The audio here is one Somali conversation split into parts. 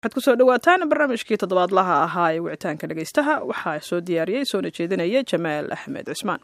waxaad kusoo dhawaataan barnaamijkii toddobaadlaha ahaa ee wicitaanka dhegaystaha waxaa soo diyaariyey soona jeedinaya jamaal axmed cismaan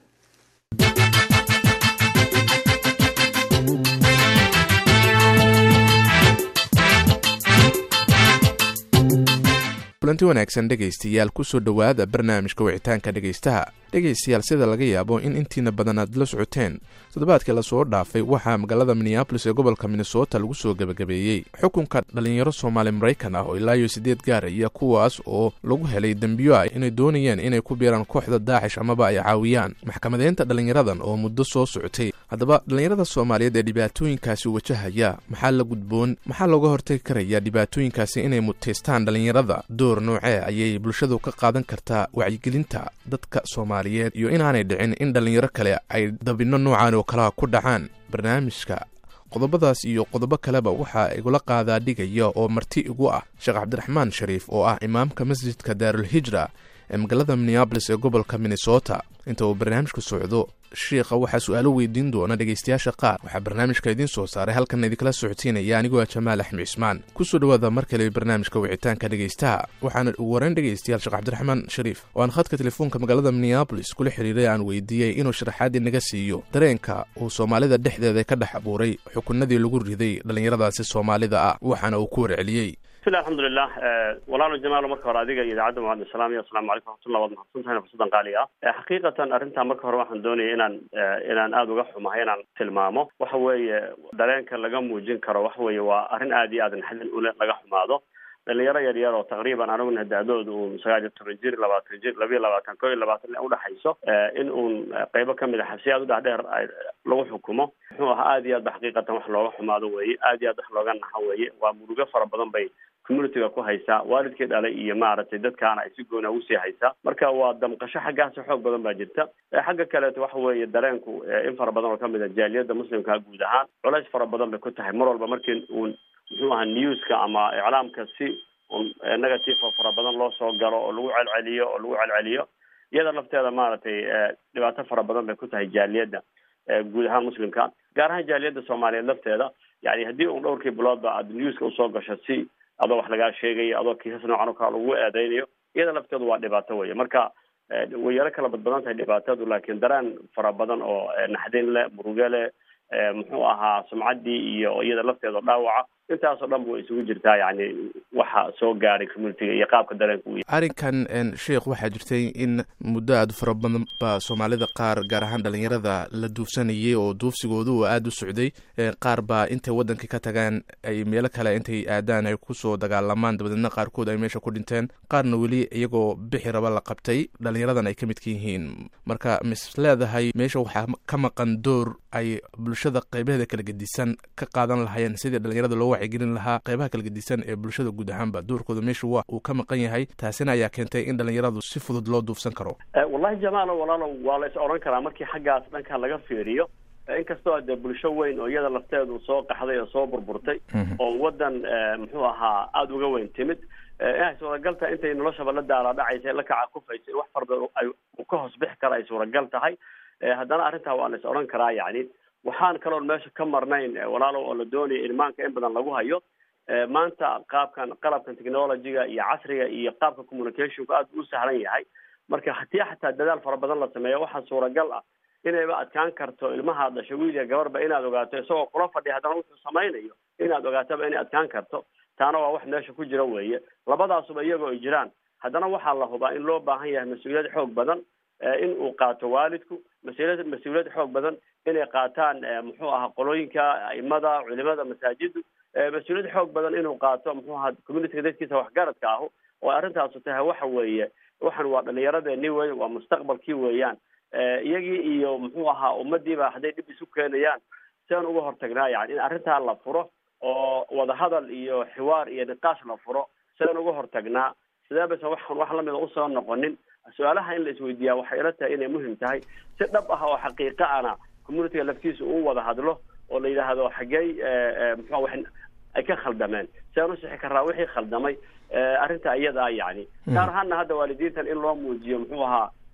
kulanti wanaagsan dhegaystayaal kusoo dhowaada barnaamijka wicitaanka dhegaystaha dhegaystayaal sida laga yaabo in intiina badan aad la socoteen toddobaadkii lasoo dhaafay waxaa magaalada minneabolis ee gobolka minnesota lagu soo gebagabeeyey xukunka dhalinyaro soomaali maraykan ah oo ilaa iyo siddeed gaaraya kuwaas oo lagu helay dembiyo ah inay doonayeen inay ku biiraan kooxda daacish amaba ay caawiyaan maxkamadeynta dhalinyaradan oo muddo soo socotay haddaba dhalinyarada soomaaliyeed ee dhibaatooyinkaasi wajahaya maxaa la gudboon maxaa looga hortagi karaya dhibaatooyinkaasi inay mutaystaan dhalinyarada door noocee ayay bulshadu ka qaadan kartaa wacyigelinta dadka soomaaliyeed iyo inaanay dhicin in dhalinyaro kale ay dabinno noocan oo kalaha ku dhacaan barnaamijka qodobadaas iyo qodobo kaleba waxaa igula qaadaa dhigaya oo marti igu ah sheekh cabdiraxmaan shariif oo ah imaamka masjidka daarulhijra ee magaalada minneabolis ee gobolka minnesota inta uu barnaamijku socdo shiikha waxaa su-aalo weydiin doona dhegaystayaasha qaar waxaa barnaamijka idiin soo saaray halkan idinkala socodsiinaya anigoo ah jamaal axmed cismaan kusoo dhowaada mar kale barnaamijka wicitaanka dhegaystaha waxaana ugu horeyn dhegaystayaal sheekh cabdiraxmaan shariif oo aan khadka telefoonka magaalada minneabolis kula xiriiray aan weydiiyey inuu sharaxaadii naga siiyo dareenka uu soomaalida dhexdeeda ka dhex abuuray xukunadii lagu riday dhallinyaradaasi soomaalida ah waxaana uu ku warceliyey bismillahi alxamdulilah walaalo jamaalo marka hore adiga iyo idaacadda mucadin salaamiya asalamu calaykum raxmatullah waad mahadsan tahay fursadan qaali ah xaqiiqatan arrintaa marka hore waxaan doonaya inaan inaan aada uga xumahay inaan tilmaamo waxa weeye dareenka laga muujin karo waxa weeye waa arrin aada iyo aad naxdin ule laga xumaado dhalinyaro yar yar oo taqriiban aniguna da-dooda uu sagaal iyo toban jir labaatan jir labiyo labaatan ko iyo labaatan udhexayso in uun qeybo kamid a xabsi aad u dhexdheer lagu xukumo muxuu ahaa aada iyo aad ba xaqiiqatan wax looga xumaado weeye aada iyo aad wax looga naxo weeye waa murugo fara badan bay communityga ku haysaa waalidkii dhalay iyo maaragtay dadkaana ay si goona ugu sii haysaa marka waa damqasho xaggaasi xoog badan baa jirta xagga kaleeto waxa weeye dareenku in fara badan oo kamid a jaaliyadda muslimka guud ahaan culays fara badan bay ku tahay mar walba markii uun muxuu ahaa newska ama iclaamka si un negative fara badan loo soo galo oo lagu celceliyo oo lagu celceliyo iyada lafteeda maaragtay dhibaato fara badan bay ku tahay jaaliyadda guud ahaan muslimka gaar ahaan jaaliyadda soomaaliyeed lafteeda yani haddii un dhowrkii biloodba aad newska usoo gasho si adoo wax lagaa sheegayo adoo kiisas noocan oo kale lagu eedeynayo iyada lafteedu waa dhibaato weye marka way yaro kala badbadan tahay dhibaatadu laakiin dareen fara badan oo naxdin leh muruge leh muxuu ahaa sumcaddii iyo iyada lafteeda dhaawaca intaasoo dhan bu isugu jirtaa yani waxa soo gaaray communitiga iyo qaabka dareenka u arrinkan sheikh waxaa jirtay in muddo aada u fara badan ba soomaalida qaar gaar ahaan dhalinyarada la duufsanayay oo duufsigoodu uu aada u socday qaar baa intay waddankii ka tagaan ay meelo kale intay aadaan ay kusoo dagaalamaan dabadeedna qaarkood ay meesha ku dhinteen qaarna weli iyagoo bixi raba la qabtay dhalinyaradan ay ka midka yihiin marka mis leedahay meesha waxaa ka maqan door ay bulshada qeybaheeda kala gedisan ka qaadan lahaayeen sidii dhalinyarada loo wacyigelin lahaa qeybaha kala gedisan ee bulshada guud ahaanba doorkooda meesha wa uu ka maqan yahay taasina ayaa keentay in dhalinyaradu si fudud loo duufsan karo wallahi jamaalo walaalo waa la is odhan karaa markii xaggaas dhanka laga fiiriyo inkastoo dee bulsho weyn oo iyada lafteedu soo qaxday oo soo burburtay oo waddan muxuu ahaa aada uga weyn timid inay suuragal tahay intay noloshaba la daala dhacaysa la kaca kufaysay wax fara badan ay ka hoos bixi kara ay suuragal tahay haddana arrintaa waa la is odhan karaa yani waxaan kaloon meesha ka marnayn walaalow oo la doonaya ilmaanka in badan lagu hayo maanta qaabkan qalabkan technologyga iyo casriga iyo qaabka communicationku aad u sahlan yahay marka haddii xataa dadaal fara badan la sameeyo waxaa suuragal ah inayba adkaan karto ilmaha dhasha wiilya gabarba inaad ogaato isagoo kula fadhiya haddana wuxuu samaynayo inaad ogaatoba inay adkaan karto taana waa wax meesha ku jira weeye labadaasuba iyagoo ay jiraan haddana waxaa la hubaa in loo baahan yahay mas-uuliyad xoog badan in uu qaato waalidku mas-uuliyad mas-uuliyad xoog badan inay qaataan muxuu ahaa qolooyinka aimada culimada masaajiddu mas-uuliyad xoog badan inuu qaato muxuu ahaa communityga dadkiisa waxgaradka ahu oo arrintaasu tahay waxa weeye waxan waa dhalinyaradeenii wey waa mustaqbalkii weeyaan iyagii iyo muxuu ahaa ummadiiba hadday dhib isu keenayaan siaan uga hortagnaa yani in arrintaa la furo oo wadahadal iyo xiwaar iyo niqaash la furo sidaan uga hortagnaa sidee baysan waxan wax lamida usoo noqonin su-aalaha in la isweydiiyaa waxay ila tahay inay muhim tahay si dhab ah oo xaqiiqa ana communityga laftiisa uu wada hadlo oo la yidhaahdo xaggey muxua wax ay ka khaldameen sidaan usixi karaa wixii khaldamay arrinta iyada ah yani gaar ahaana hadda waalidiintan in loo muujiyo muxuu ahaa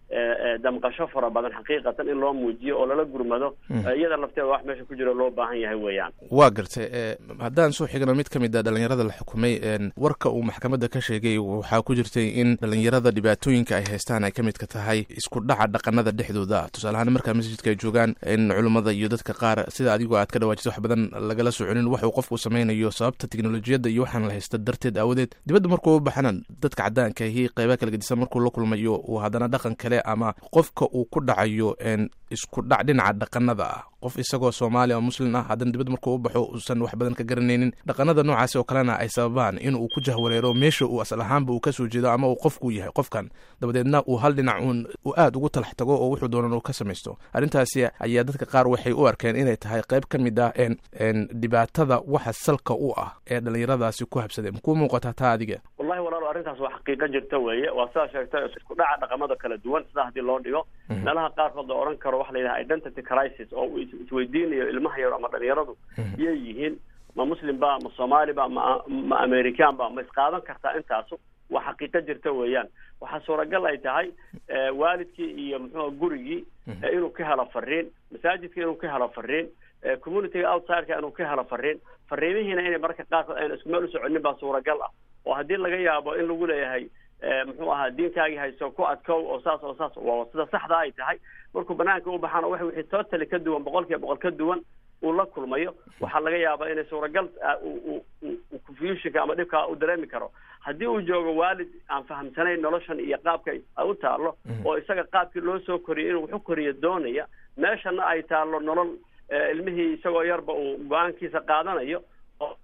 damqasho fara badan xaqiiqatan in loo muujiyo oo lala gurmado iyada lafteeda wax meesha ku jiro loo baahan yahay weeyaan waa gartay haddaan soo xigno mid ka mid a dhalinyarada la xukumay warka uu maxkamadda ka sheegay waxaa ku jirtay in dhalinyarada dhibaatooyinka ay haystaan ay ka midka tahay isku dhaca dhaqanada dhexdooda tusaale ahaan markaa masjidka ay joogaan in culummada iyo dadka qaar sida adigoo aad ka dhawaajisa wax badan lagala soconin waxuu qofku samaynayo sababta teknolojiyadda iyo waxaan la haysta darteed aawadeed dibadda markuu u baxana dadka caddaanka ahi qeyba kala gedisan markuu la kulmayo uu haddana dhaqan kale ama qofka uu ku dhacayo isku dhac dhinaca dhaqanada ah qof isagoo soomaaliya oo muslim ah haddana dibadda markuu u baxo uusan wax badan ka garanaynin dhaqanada noocaasi oo kalena ay sababaan in uu ku jahwareero meesha uu asal ahaanba uu kasoo jeedo ama uu qofku yahay qofkan dabadeedna uu hal dhinac uun uu aada ugu talax tago oo wuxuu doonan uu ka samaysto arrintaasi ayaa dadka qaar waxay u arkeen inay tahay qayb ka mid ah dhibaatada waxa salka u ah ee dhalinyaradaasi ku habsadee makuu muuqataa taa adiga wallahi walaalo arrintaas waa xaqiiqo jirta weeye waa sidaa sheegtay isku dhaca dhaqamada kala duwan sidaa haddii loo dhigo meelaha qaarkood la odhan karo waxa la yidhaha identity crisis oo uu isweydiinayo ilmaha yar ama dhalinyaradu iyay yihiin ma muslim ba ma soomaali ba ma ma american ba ma isqaadan kartaa intaasu waa xaqiiqo jirta weeyaan waxaa suuragal ay tahay waalidkii iyo muxuua gurigii inuu ka helo fariin masaajidka inuu ka helo fariin communityga outsideka inuu ka helo fariin fariimihiina inay marka qaarkood ayna isku meel u soconin baa suuragal ah oo haddii laga yaabo in lagu leeyahay muxuu ahaa diinkaagii hayso ku adkow oo saas oo saas waa sida saxda ay tahay markuu banaanka u baxaana wax wixii totally ka duwan boqol kiiba boqol ka duwan uu la kulmayo waxaa laga yaabaa inay suuragal confusionka ama dhibkaa u dareemi karo haddii uu joogo waalid aan fahamsanayn noloshan iyo qaabka ay u taalo oo isaga qaabkii loo soo koriyay inuu wax u koriyo doonaya meeshana ay taalo nolol ilmihii isagoo yarba uu go-aankiisa qaadanayo oo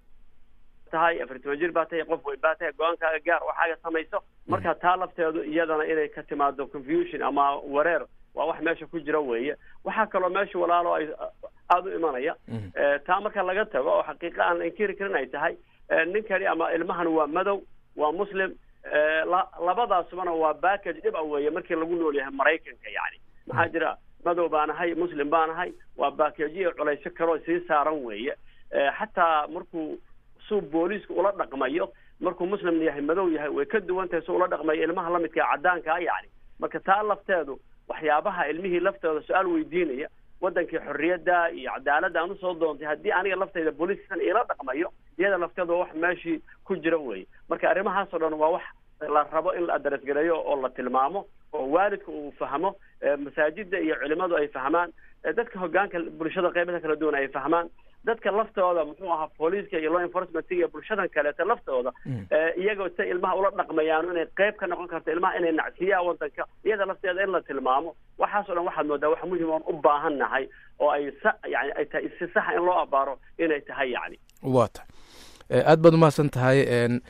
tahay afar toban jir baa tahay qof weyn baa tahay go-aankaaga gaar waxaaga samayso marka taa lafteedu iyadana inay ka timaado confusion ama wareer waa wax meesha ku jira weeye waxaa kaloo meesha walaalo ay aada u imanaya taa marka laga tago oo xaqiiqa aan inkiri karin ay tahay ninkani ama ilmahan waa madow waa muslim labadaasubana waa backage dhib a weeye markii lagu nool yahay maraykanka yani maxaa jira madow baan ahay muslim baan ahay waa baakeejiyo culaysyo kaloo sii saaran weeye xataa markuu suu booliisku ula dhaqmayo markuu muslim yahay madow yahay way ka duwan tahay su ula dhaqmayo ilmaha lamidka caddaankaa yani marka taa lafteedu waxyaabaha ilmihii laftooda su-aal weydiinaya wadankii xorriyadda iyo cadaaladda aan usoo doontay haddii aniga laftayda booliiskan iila dhaqmayo iyada lafteeda waa wax meeshii ku jira weye marka arrimahaas oo dhan waa wax la rabo in la adres gareeyo oo la tilmaamo oo waalidka uu fahmo masaajida iyo culimadu ay fahmaan dadka hogaanka bulshada qeybaha kala duwan ay fahmaan dadka laftooda muxuu ahaa booliiska iyo law enforcement iyo bulshadan kaleeta laftooda iyagoo si ilmaha ula dhaqmayaan inay qeyb ka noqon karto ilmaha inay nacsiyaan wadanka iyada lafteeda in la tilmaamo waxaas o dhan waxaad moodaa wax muhim oon u baahan nahay oo ay sa yani ay tahay si saxa in loo abaaro inay tahay yani waa tahay aada baad umahadsan tahay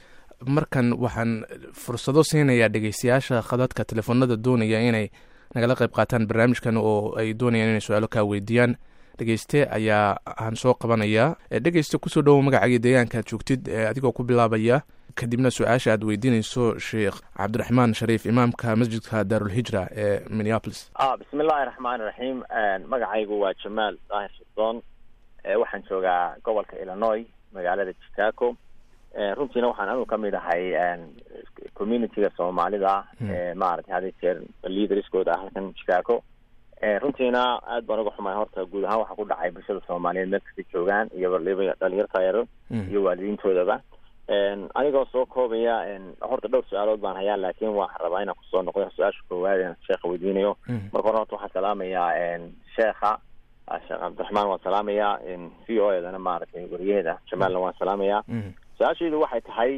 markan waxaan fursado siinayaa dhegeystayaasha khadadka telefoonada doonaya inay nagala qayb qaataan barnaamijkan oo ay doonayaan inay su-aalo kaa weydiiyaan dhegeyste ayaa aan soo qabanayaa dhegeyste kusoo dhowow magacaaga deegaanka aad joogtid adigoo ku bilaabaya kadibna su-aasha aad weydiinayso sheekh cabdiraxmaan shariif imaamka masjidka daarulhijra ee minneapolis a bismi illaahi raxmaani raxiim magacaygu waa jamaal daahir shirdoon waxaan joogaa gobolka illinois magaalada chicago runtiina waxaan anigu kamid ahay communityga soomaalida maaragtay had jeer leaderskooda ah halkan chicago runtiina aad baan uga xumahay horta guud ahaan waxaa ku dhacay bulshada soomaaliyeed meel kasta joogaan iyo waliba dhalinyarta yaro iyo waalidiintoodaba anigoo soo koobaya horta dhowr su-aalood baan hayaa laakiin waxaan rabaa inaan kusoo noqdo su-aasha koowaad sheekha weydiinayo marka hore horta waxaan salaamayaa sheekha sheekh cabdiraxmaan waan salaamayaa v o edana maaragtay wariyaheeda jamaalna waan salaamayaa su-aashaydu waxay tahay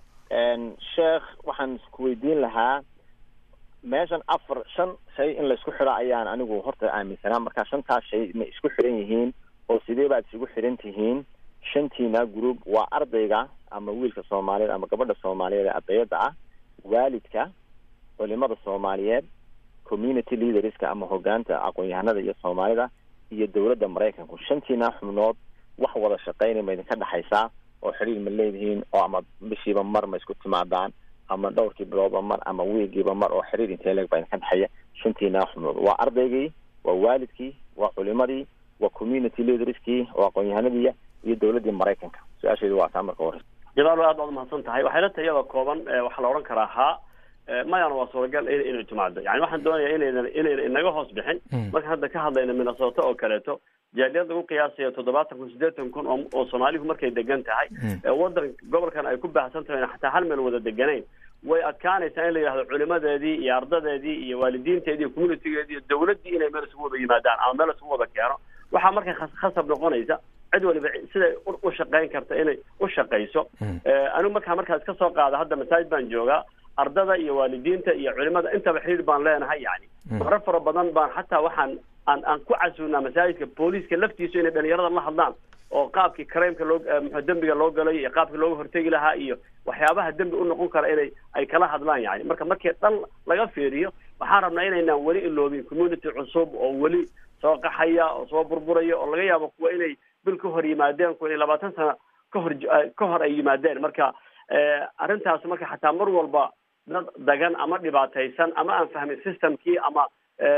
sheekh waxaan isku weydiin lahaa meeshan afar shan shay in laisku xidho ayaan anigu horta aaminsanaa marka shantaas shay ma isku xidhan yihiin oo sidee baad isugu xidhan tihiin shantiina group waa ardayga ama wiilka soomaaliyeed ama gabadha soomaaliyeed ee ardayada ah waalidka culimada soomaaliyeed community leaderska ama hogaanta aqoon-yahanada iyo soomaalida iyo dowladda maraykanku shantiina xubnood wax wada shaqeynay ma idinka dhexaysaa oo xidhiir ma leedihiin oo ama bishiiba mar ma isku timaadaan ama dhowrkii biloodba mar ama wiigiiba mar oo xiriir intee leeg baa idinka dhexeeya shantiina xubnood waa ardaygii waa waalidkii waa culimadii waa community leaderskii waa aqoon-yahanadii iyo dowladdii maraykanka su-aasheedu waa taa marka hore jamaal aad baad umahadsan tahay waxay la tahay iyadoo kooban waxaa la odhan karaa haa mayana waa suuragal in inay timaado yani waxaan doonayaa inaydan inayna inaga hoos bixin marka hadda ka hadlayna minnesota oo kaleeto jaaliyad lagu qiyaasayo toddobaatan kun siddeetan kun oo oo soomaalihu markay degan tahay waddan gobolkan ay ku baahsan tahay xataa hal meel wada deganayn way adkaanaysaa in la yidhahdo culimadeedii iyo ardadeedii iyo waalidiinteedii iyo communitygeedii iyo dawladdii inay meel isugu wada yimaadaan ama meel isugu wada keeno waxaa marka khasab noqonaysa cid waliba siday u shaqayn karta inay u shaqayso anigu markaa markaa iska soo qaada hadda masaajid baan joogaa ardada iyo waalidiinta iyo culimada intaba xiriir baan leenahay yani marar fara badan baan xataa waxaan aan aan ku casuunaa masaajidka booliiska laftiisu inay dhalinyarada la hadlaan oo qaabkii crimeka loo mxu dembiga loo galay iyo qaabkii looga hortegi lahaa iyo waxyaabaha dembi u noqon kara inay ay kala hadlaan yani marka markii dhan laga fiiriyo waxaan rabnaa inaynaan weli iloobin community cusub oo weli soo qaxaya oo soo burburaya oo laga yaabo kuwa inay bil ka hor yimaadeen kuwa inay labaatan sano ka hor ka hor ay yimaadeen marka arrintaas marka xataa mar walba dad dagan ama dhibaataysan ama aan fahmin systemkii ama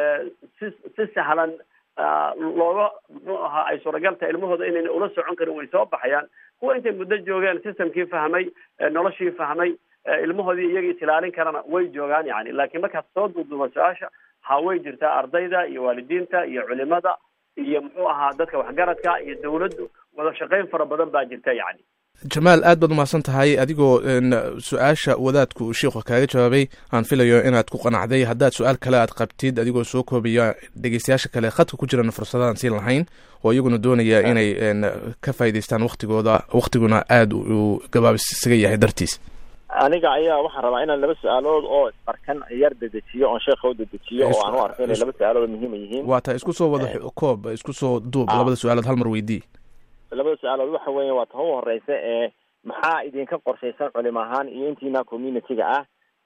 si si sahlan looga muxuu ahaa ay suuragal tahay ilmahooda inayna ula socon karin way soo baxayaan kuwa intay muddo joogeen systemkii fahmay noloshii fahmay ilmahoodii iyaga isilaalin karana way joogaan yani laakiin markaad soo duuduuba su-aasha ha way jirtaa ardayda iyo waalidiinta iyo culimada iyo muxuu ahaa dadka waxgaradka iyo dawladdu wada shaqayn fara badan baa jirta yani jamaal aad baad umahadsan tahay adigoo su-aasha wadaadku uu sheikhu kaaga jawaabay aan filayo inaad ku qanacday haddaad su-aal kale aad qabtid adigoo soo koobaya dhegeystayaasha kale khadka ku jirana fursadaan siin lahayn oo iyaguna doonaya inay ka faa'idaystaan waktigooda waktiguna aada uu gabaabis isaga yahay dartiis aniga ayaa waxaan rabaa inaan laba su-aalood oo barkan yar dedejiyo oon sheekha u dedejiyo oo aan u arko inay laba su-aalood oo muhiima yihiin waa ta isku soo wada koob isku soo duub labada su-aalood hal mar weydii labada su-aalood waxa weya waa ta u horeysa ee maxaa idinka qorshaysan culim ahaan iyo intiina community-ga ah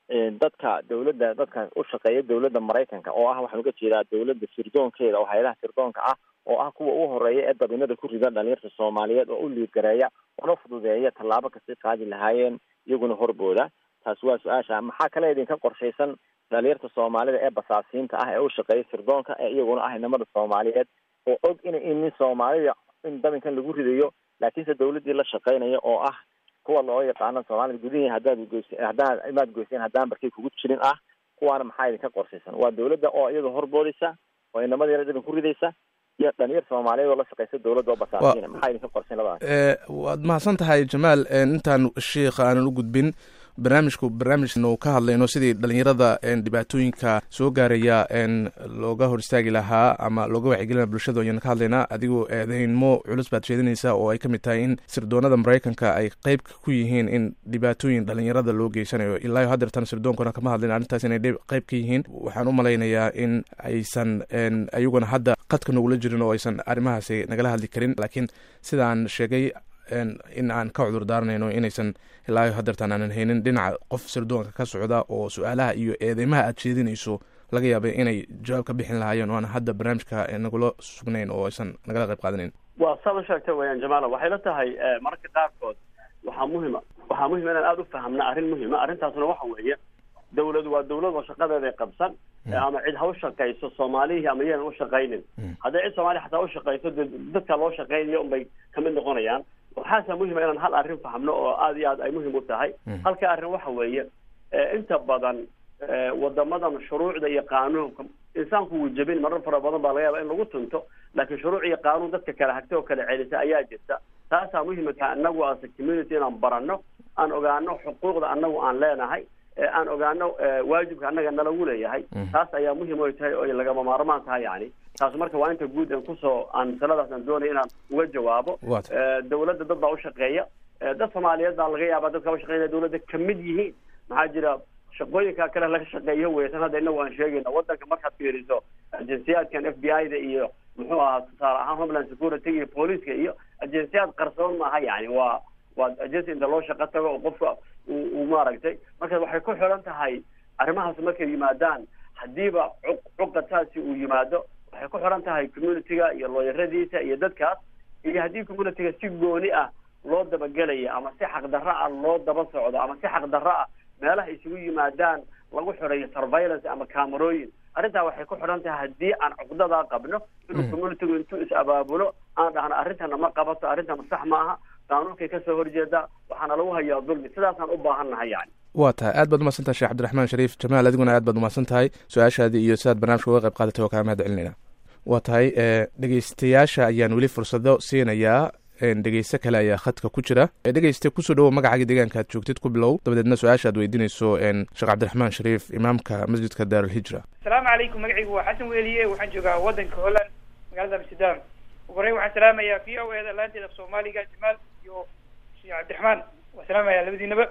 dadka dawladda dadka u shaqeeya dawladda maraykanka oo ah waxaan uga jeedaa dawladda sirdoonkeeda oo hayadaha sirdoonka ah oo ah kuwa u horeeya ee dabinada ku rida dhalinyarta soomaaliyeed oo u liidgareeya una fududeeya tallaabo kasii qaadi lahaayeen iyaguna horbooda taasi waa su-aasha maxaa kale idinka qorshaysan dhalinyarta soomaalida ee basaasiinta ah ee u shaqeeya sirdoonka ee iyaguna ah inamada soomaaliyeed oo og ina inin soomaalida in dabinkan lagu ridayo laakiinse dawladdii la shaqeynaya oo ah kuwa loo yaqaano soomaalida gudihii haddaad goys haddaan imaad goyseen haddaan barkay kugu jirin ah kuwaana maxaa idinka qorshaysan waa dawladda oo iyada horboodaysa oo inamada yara dabin ku ridaysa iyo dhalinyar soomaaliyeed oo la shaqeysa dawladda oo basaasiina maxaa idinka qorshayn labadaas waad mahadsan tahay jamaal intaan sheikha aanan u gudbin barnaamijku barnaamijnu ka hadlayno sidii dhalinyarada dhibaatooyinka soo gaaraya looga hor istaagi lahaa ama looga wacyigelina bulshada ayaan ka hadlaynaa adigoo eedeynmo culus baad sheedinaysaa oo ay ka mid tahay in sirdoonada maraykanka ay qeyb ku yihiin in dhibaatooyin dhalinyarada loo geysanayo ilaa hadeertan sirdoonkuna kama hadlayn arrintaas inay qeyb ka yihiin waxaan u malaynayaa in aysan ayaguna hadda qadka nagula jirin oo aysan arrimahaasi nagala hadli karin laakiin sidaan sheegay in aan ka cudur daaranayno inaysan ilaa hadeertaan aanan haynin dhinaca qof sirdoonka ka socda oo su-aalaha iyo eedeymaha aad jeedinayso laga yaabay inay jawaab ka bixin lahaayeen oo aan hadda barnaamijka nagula sugnayn oo aysan nagala qayb qaadanayn waa saad u sheegtay weyaan jamaala waxay la tahay mararka qaarkood waxaa muhima waxaa muhima inaan aada u fahamna arrin muhima arrintaasna waxa weeye dawladu waa dawlad oo shaqadeeday qabsan ama cid ha u shaqayso soomaalihii ama yaanan u shaqaynin hadday cid soomaaliya xataa u shaqayso de dadka loo shaqaynayo unbay kamid noqonayaan waxaasa muhima inaan hal arrin fahmno oo aada iyo aad ay muhim u tahay halka arrin waxa weeye inta badan wadamadan shuruucda iyo qaanuunka insaanku wuu jebin marar fara badan baa laga yaaba in lagu tunto laakiin shuruuc iyo qaanuun dadka kala hagta oo kala celisa ayaa jirta taasaa muhimka anagu as a community inaan baranno aan ogaano xuquuqda anagu aan leenahay aan ogaano waajibka annaga nalagu leeyahay taas ayaa muhim oy tahay oy lagama maarmaan tahay yani taas marka waa inta guud aan kusoo aan masaladaas aan doonaya inaan uga jawaabo dawladda dad baa ushaqeeya dad soomaaliyeed baa laga yaaba dadka ushaqeynaya dawladda kamid yihiin maxaa jira shaqooyinka kale laga shaqeeyo weysan hadda inagu aan sheegayna wadanka markaad fiiriso ajensiyaadkan f b i da iyo muxuu ahaa tusaale ahaan homeland security iyo booliiska iyo ajensiyaad qarsoon maaha yani waa waa agency inta loo shaqo tago oo qofka uu maaragtay marka waxay ku xiran tahay arrimahaas markay yimaadaan haddiiba cuqad saasi uu yimaado waxay ku xiran tahay community-ga iyo looyaradiisa iyo dadkaas iyo haddii community-ga si gooni ah loo dabagelaya ama si xaqdarro ah loo daba socdo ama si xaqdarro ah meelaha isugu yimaadaan lagu xirayo surveillance ama camerooyin arrintaa waxay ku xidhan tahay haddii aan cuqdadaa qabno inuu communitigu intuu is abaabulo aan dhahno arrintana ma qabato arrintana sax ma aha qaanuunkay kasoo horjeedaa waxaana lagu hayaa dulmi sidaasaan u baahan nahay yani waa tahay aad baad umahadsan tahay sheekh cabdiraxmaan shariif jamaal adiguna aad baad umahadsan tahay su-aashaadii iyo sidaad barnaamijka uga qayb qaadatay waa kaa mahad celinayna waa tahay dhegeystayaasha ayaan weli fursado siinayaa dhegeyste kale ayaa khadka ku jira dhegeyste kusoo dhawow magacaaga deegaanka aad joogtid ku bilow dabadeedna su-aasha aad weydiinayso sheekh cabdiraxmaan shariif imaamka masjidka daarulhijra asalaamu calaykum magacaygu waa xasan weeliye waxaan joogaa waddanka holland magaalada amsterdam ugu horreyn waxaan salaamayaa v o e da laanteeda af soomaaliga jamaal iyo sheekh cabdiraxmaan waan salaamayaa labadiinaba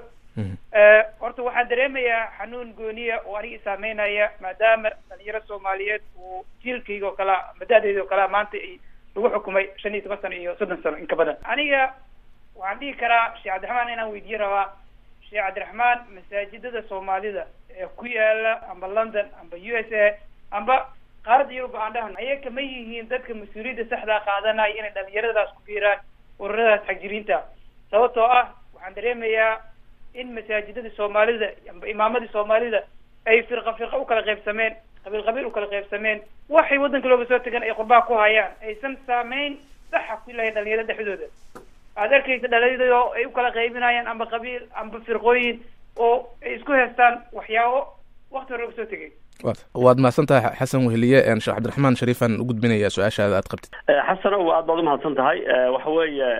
horta waxaan dareemayaa xanuun gooniya oo aniga isaameynaya maadaama dhalinyaro soomaaliyeed uu jiilkayga oo kalea madaadeyda oo kalea maanta lagu xukumay shan iyo toban sano iyo soddon sano in ka badan aniga waxaan dhihi karaa sheekh cabdiraxmaan inaan weydiiye rabaa sheekh cabdiraxmaan masaajidada soomaalida ee ku yaala amba london amba u s a amba qaaradda yurub aan dhahan ayaga ma yihiin dadka mas-uuliyadda saxdaa qaadanaya inay dhalinyaradaas ku biiraan ururadaas xagjiriinta sababtoo ah waxaan dareemayaa in masaajidada soomaalida amba imaamadii soomaalida ay firqa firqa u kala qaybsameen qabiil qabiil u kala qaybsameen waxay waddanka looga soo tegan ay qurbaa ku hayaan aysan saameyn saxa ku lahayn dhalinyarada dhexdooda aad arkaysa dhalinyarada oo ay u kala qaybinayaan amba qabiil amba firqooyin oo ay isku haystaan waxyaabo wakti hore looga soo tegay waad mahadsan tahay xasan weheliye sheekh cabdiraxmaan shariifaan u gudbinaya su-aashaada aad qabtid xasanow aad baad umahadsan tahay waxa weeye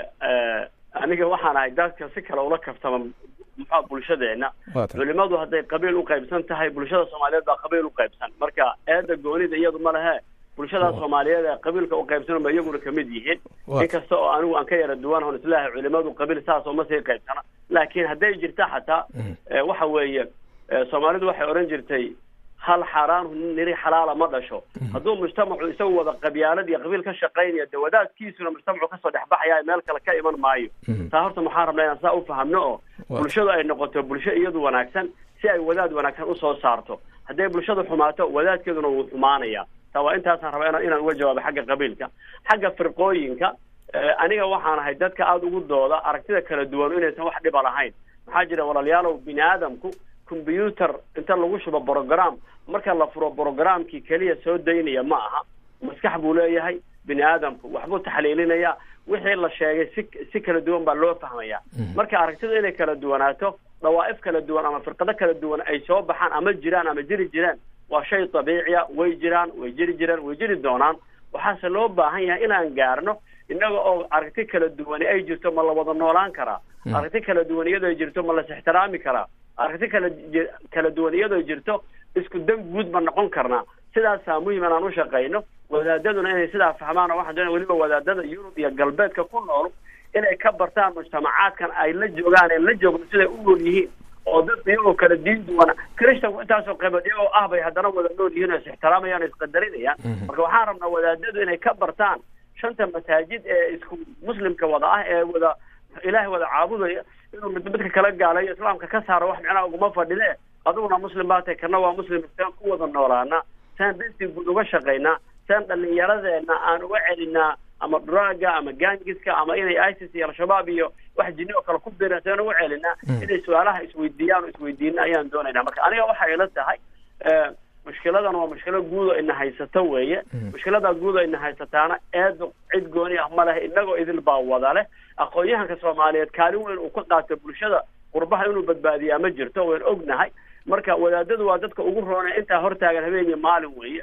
aniga waxaan ahay dadka si kale ula kaftama muxua bulshadeena culimadu hadday qabiil u qaybsan tahay bulshada soomaaliyeed baa qabiil u qaybsan marka eeda goonida iyadu ma lehe bulshada soomaaliyeed ee qabiilka u qaybsan ba iyaguna kamid yihiin inkasta oo anigu aan ka yara duwan hon islaahay culimadu qabiil saas oo ma sii qaybsana laakiin hadday jirta xataa waxa weeye soomaalidu waxay odhan jirtay hal xaaraan niri xalaala ma dhasho hadduu mujtamacu isagu wada qabyaalad iyo qabiil ka shaqaynaya de wadaadkiisuna mujtamacu kasoo dhexbaxaya meel kale ka iman maayo taa horta maxaan rabnaa inaan saa ufahamno oo bulshadu ay noqoto bulsho iyadu wanaagsan si ay wadaad wanaagsan usoo saarto hadday bulshadu xumaato wadaadkeeduna wuu xumaanaya taa waa intaasaan rabaa inaan uga jawaabo xagga qabiilka xagga firqooyinka aniga waxaan ahay dadka aada ugu dooda aragtida kala duwan inaysan wax dhiba lahayn maxaa jira walaalayaalow bini aadamku combyuter inta lagu shubo brogram marka la furo brogramkii keliya soo daynaya ma aha maskax buu leeyahay bini aadamku waxbuu taxliilinaya wixii la sheegay si si kala duwan baa loo fahmaya marka aragtidu inay kala duwanaato dhawaa'if kala duwan ama firqado kala duwan ay soo baxaan ama jiraan ama jiri jiraan waa shay dabiiciya way jiraan way jiri jiraan way jiri doonaan waxaase loo baahan yahay inaan gaarno innaga oo aragti kala duwani ay jirto ma la wada noolaan karaa aragti kala duwan iyadoo ay jirto ma las ixtiraami karaa aragti kala kala duwan iyadoo jirto isku dan guud ma noqon karnaa sidaasaa muhim inaan u shaqayno wadaadaduna inay sidaa fahmaan oo waxaan doonaya weliba wadaadada yurub iyo galbeedka ku nool inay ka bartaan mujtamacaadkan ay la joogaan ee la joogno siday u nool yihiin oo dad iyagoo kala diin duwana christanku intaasoo qaybood iyagoo ah bay haddana wada nool yihiin oo is ixtiraamayaan o isqadarinayaan marka waxaan rabnaa wadaadadu inay ka bartaan shanta masaajid ee isku muslimka wada ah ee wada ilaahay wada caabudaya inuu mid midka kala gaalayo islaamka ka saaro wax micnaha uguma fadhide adiguna muslim baa tahay kana waa muslim saan ku wada noolaana saan dantii guud uga shaqaynaa saan dhallinyaradeena aan uga celinaa ama draaga ama gangiska ama inay isis iyo al-shabaab iyo wax jinni oo kale ku biiraan saan uga celinaa inay su-aalaha isweydiiyaan oo isweydiina ayaan doonaynaa marka aniga waxay ila tahay mushkiladan waa mushkilo guud oo ina haysato weeye mushkiladaa guud oo ina haysataana eedu cid gooni ah ma leh inagoo idil baa wada leh aqoon-yahanka soomaaliyeed kaalin weyn uu ka qaato bulshada qurbaha inuu badbaadiyaa ma jirto wayn ognahay marka wadaadadu waa dadka ugu roonay intaa hortaagan habeenii maalin weeye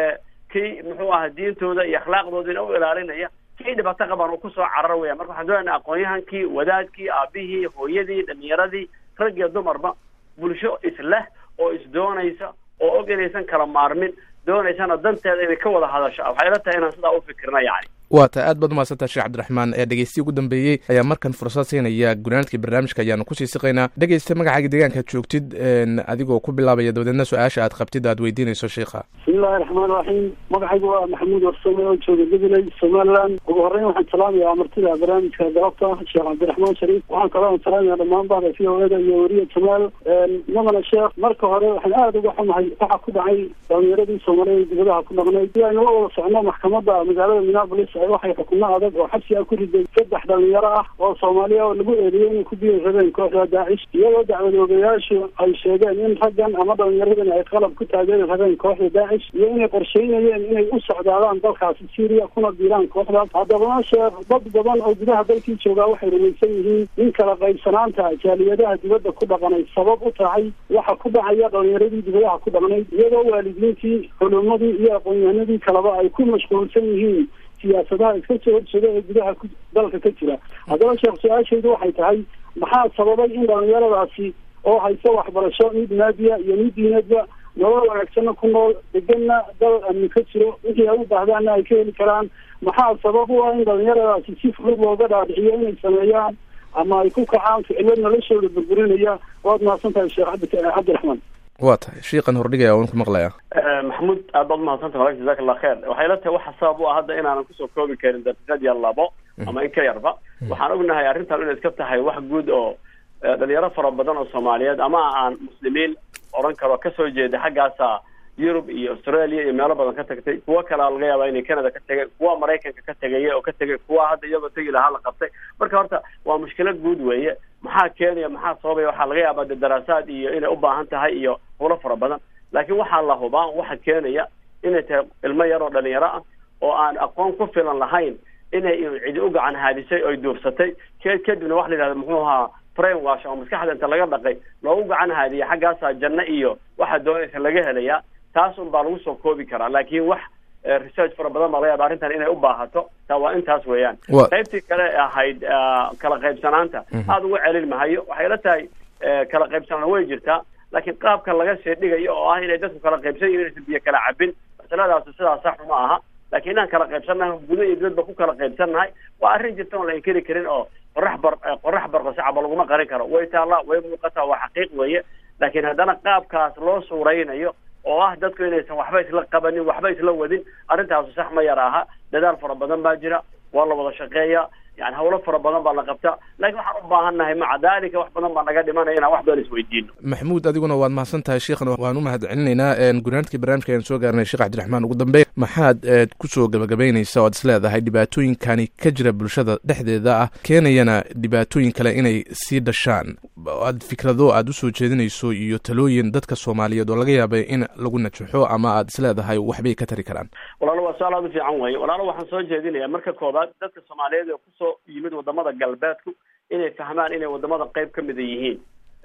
kii muxuu aha diintooda iyo akhlaaqdoodina u ilaalinaya kii dhibaato qaban uu kusoo carar weya marka waxaan doonayna aqoon-yahankii wadaadkii aabihii hooyadii dhalinyaradii rag iyo dumarba bulsho isleh oo isdoonaysa oo og inaysan kala maarmin doonaysana danteeda inay ka wada hadasho waxay ila tahay inaan sidaa u fikirna yani waa ta aad baad umahadsantaha sheekh cabdiraxmaan ee dhegeystiyi ugu dambeeyey ayaa markan fursad siinaya gunaanadkii barnaamijka ayaanu kusii siqaynaa dhegeysta magacaaga deegaankaad joogtid adigoo ku bilaabaya dabadeedna su-aasha aad qabtid aad weydiinayso sheikha bismillahi raxmaan raxiim magacaygu waa maxamuud warsame oo jooga gabiley somaliland ugu horreyn waxaan salaamayaa martida barnaamijka galabta sheekh cabdiraxmaan shariif waxaan kaloo salaamaya dhammaan bahda v o eda iyo weriya jamaal madana sheekh marka hore waxaan aada uga xumahay waxa ku dhacay dhalinyaradii soomaaliyeed dibadaha ku dhaqnay si aynu la wada socno maxkamadda magaalada minneapolis waxay xukuno adag oo xabsi ah ku riday saddex dhalinyaro ah oo soomaaliya oo lagu eediyey inay ku biiri rabeen kooxda daacish iyadoo dacwadoogayaashu ay sheegeen in raggan ama dhalinyaradan ay qalab ku taageeri rabeen kooxda daacish iyo inay qorsheynayeen inay u socdaadaan dalkaasi syria kuna biiraan kooxdaas haddabana sheekh dad badan oo gudaha dalkii joogaa waxay rumaysan yihiin in kala qaybsanaanta jaaliyadaha dibadda ku dhaqanay sabab u tahay waxa ku dhacaya dhalinyaradii dibadaha ku dhaqnayd iyadoo waalidiintii culumadii iyo aqoon-yahanadii kaleba ay ku mashquulsan yihiin siyaasadaha iska soo horjeeda ee gudaha dalka ka jira haddaba sheekh su-aashaydu waxay tahay maxaa sababay in dhalinyaradaasi oo haysa waxbarasho mid naadiya iyo mid diinadba nolol wanaagsanna ku nool deganna dal amni ka jiro wixii ay u baahdaanna ay ka heli karaan maxaa sabab u ah in dhalinyaradaasi si fudud looga dhaadhiciyo inay sameeyaan ama ay ku kacaan ficilo noloshooda burburinaya waad mahadsan tahay sheekh cabdiraxmaan waa tahay shiiqan hordhigaya waan ku maqlaya maxamuud aad baad umahadsanta walaal jazak allah kheer waxay la tahay waxa sabab u ah hadda inaanan kusoo koobi karin daqiiqad iyo labo ama in ka yarba waxaan ognahay arrintan inay iska tahay wax guud oo dhalinyaro fara badan oo soomaaliyeed ama aan muslimiin odhan karo kasoo jeeda xaggaasa yurub iyo australia iyo meelo badan ka tagtay kuwo kalea laga yaabaa inay canada ka tegay kuwa maraykanka ka tegaya oo ka tegay kuwa hadda iyagoo tegi lahaa la qabtay marka horta waa mushkilad guud weeye maxaa keenaya maxaa sababaya waxaa laga yaabaa de daraasaad iyo inay u baahan tahay iyo hulo fara badan laakiin waxaa la hubaa waxa keenaya inay tahay ilmo yar oo dhalinyaro ah oo aan aqoon ku filan lahayn inay cidi u gacan haadisay oy duufsatay ke kadibna waxa la yidhahda muxuu ahaa brain wash oo maskaxda inta laga dhaqay loogu gacan haadiya xaggaasaa janno iyo waxa doonaysa laga helayaa taas un baa lagu soo koobi karaa laakiin wax research fara badan baa laga yaaba arrintan inay u baahato taa waa intaas weeyaan qaybtii kale ahayd kala qaybsanaanta aada uga celin mahayo waxay la tahay kala qaybsanaan way jirtaa laakiin qaabka laga sii dhigayo oo ah inay dadku kala qaybsan yihin inaysan biyo kala cabin masaladaasi sidaas sax uma aha laakiin inaan kala qaybsannahay guda iyo dibadba ku kala qaybsannahay waa arrin jirta oon la inkeri karin oo qorax bar qorax barqasacaba laguma qarin karo way taallaa way muuqataa waa xaqiiq weeye laakiin haddana qaabkaas loo suuraynayo oo ah dadku inaysan waxba isla qabanin waxba isla wadin arrintaasu sax ma yar aha dadaal fara badan baa jira waa la wada shaqeeya yani hawlo fara badan baa la qabtaa laakiin waxaan u baahan nahay maca daalika wax badan baa naga dhimanaya inaan wax badan isweydiino maxamuud adiguna waad mahadsan tahay sheekhna waan u mahad celinaynaa gunaanadkii barnaamijka ayaan soo gaarnay sheekh cabdiraxmaan ugu dambeyn maxaad kusoo gabagabaynaysa o ad is leedahay dhibaatooyinkani ka jira bulshada dhexdeeda ah keenayana dhibaatooyin kale inay sii dhashaan aad fikrado aad usoo jeedinayso iyo talooyin dadka soomaaliyeed oo laga yaabay in lagu najaxo ama aad is leedahay waxbay ka tari karaan walaalo waa su-aal aad u fiican weeye walaalo waxaan soo jeedinaya marka koobaad dadka soomaaliyeed ee kusoo yimid wadamada galbeedku inay fahmaan inay wadamada qayb ka mida yihiin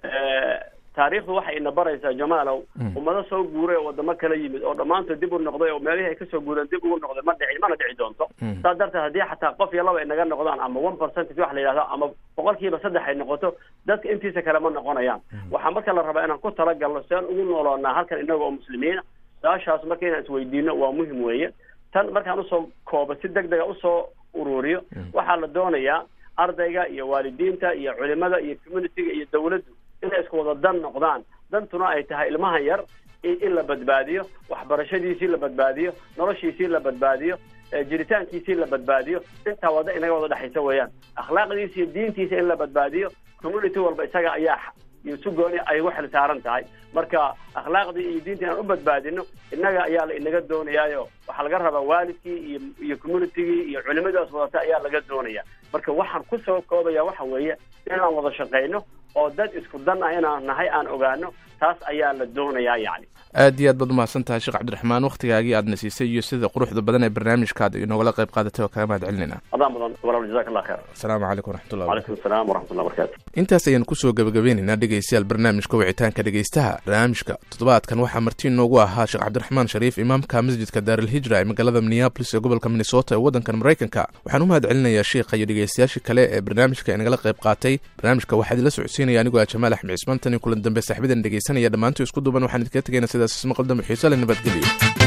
taariikhdu waxay ina baraysaa jamaalow ummado soo guuray oo wadamo kala yimid oo dhammaantood dib u noqday oo meelihii ay kasoo guureen dib ugu noqday ma dhici mana dhici doonto saas darteed haddii xataa qof iyo laba ay naga noqdaan ama one percentage waxa la yidhahdo ama boqolkiiba saddex ay noqoto dadka intiisa kale ma noqonayaan waxaa marka la rabaa inaan ku talagalno si aan ugu nooloonaa halkan inaga oo muslimiina su-aashaas marka inaan isweydiino waa muhim weeye tan markaan usoo koobo si deg dega usoo ururiyo waxaa la doonayaa ardayga iyo waalidiinta iyo culimada iyo communityga iyo dawladdu inay isku wada dan noqdaan dantuna ay tahay ilmahan yar in la badbaadiyo waxbarashadiisii la badbaadiyo noloshiisii la badbaadiyo jiritaankiisii la badbaadiyo intaa wada inaga wada dhexaysa weeyaan akhlaaqdiisa iyo diintiisa in la badbaadiyo community walba isaga ayaa iyo si gooni ay ugu xil saaran tahay marka akhlaaqdii iyo diintii inaan u badbaadino innaga ayaa la inaga doonayaayo waxaa laga rabaa waalidkii iyo iyo communitygii iyo culimadaas wadata ayaa laga doonaya marka waxaan kusoo koobaya waxa weeye inaan wada shaqayno oo dad isku dan ah inaan nahay aan ogaano taas ayaa la doonayaa yacni aad iyo aad baad umahadsan tahay sheekh cabdiraxmaan wakhtigaagii aadna siisay iyo sida quruxda badan ee barnaamijkaad inogala qayb qaadatay oo kaga mahad celinayna adaan badan walaal jazak allah kheer asalaamu calaykum waraxmatullah calaykum asalaam waraxmatullah barakatu intaas ayaan kusoo gabagabeynaynaa dhegaystayaal barnaamijka wicitaanka dhegaystaha barnaamijka toddobaadkan waxaa marti inoogu ahaa sheekh cabdiraxmaan shariif imaamka masjidka daaralhijra ee magaalada minneabolis ee gobolka minnesota ee waddankan maraykanka waxaan u mahad celinayaa sheikha iyo dhegaystayaashii kale ee barnaamijka inagala qayb qaatay barnaamijka waxaa idinla socodsiinaya anigoo ah jamaal axmed cismaan tan iyo kulan dambe saaxibadan dhegaysanaya dhammaantii isku duuban waxaan idinkaga tegayna sidaas ismaqal dambe xiise le nabadgelyo